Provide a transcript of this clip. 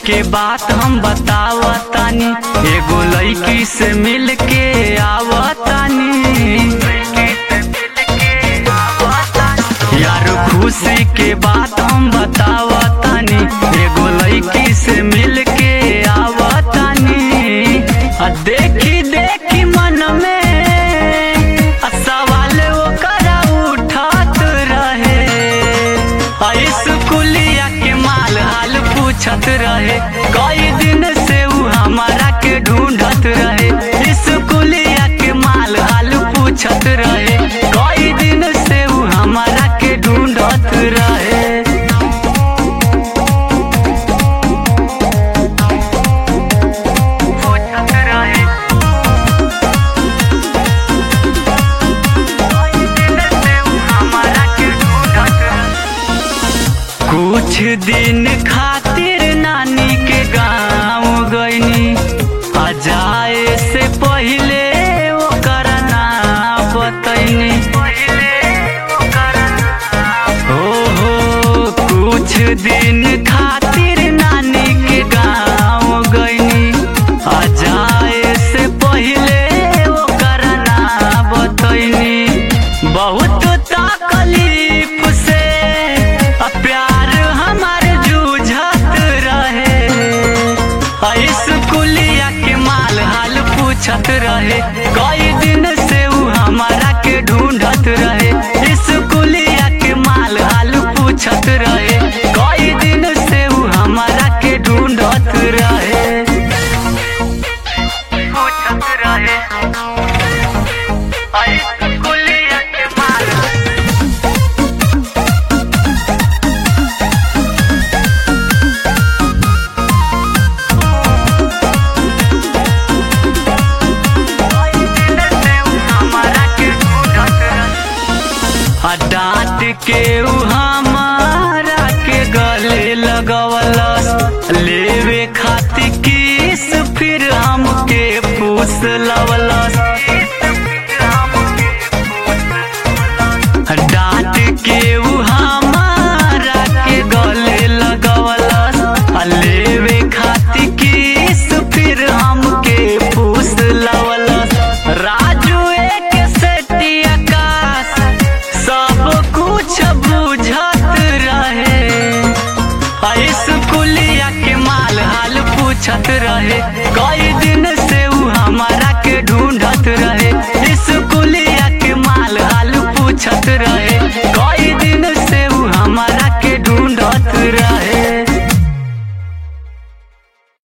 के बात हम बतावतानी एगो लड़की से मिल के आवतानी यार खुशी के बात हम बतावतानी एगो लड़की से मिल के आवतानी आ देखी देखी मन में आ सवाल ओकरा उठत रहे आ स्कूलिया के माल हाल पूछत रहे कई दिन से उ हमारा के ढूंढत रहे स्कूलिया के माल हाल पूछत रहे कई दिन से उ हमारा के ढूंढत रहे पूछत रहे कई दिन से उ हमारा के ढूंढत रहे कुछ दिन खातिर नानी के गाँव गईनी आ जाए से पहिले ओकर नाम बतैनी हो हो कुछ दिन खातिर नानी के गाँव गईनी आ जाए से पहिले ओकर नाम बतैनी बहुत तकलीफ से आ प्यार हमार जूझत रहे आ स्कूलिया के माल हाल पूछत रहे कई दिन से उ हमारा के ढूंढत रहे स्कूलिया के माल हाल पूछत रहे कई दिन से उ हमारा के ढूंढत रहे पूछत रहे आ स्कूलिया के माल आ डांट के उ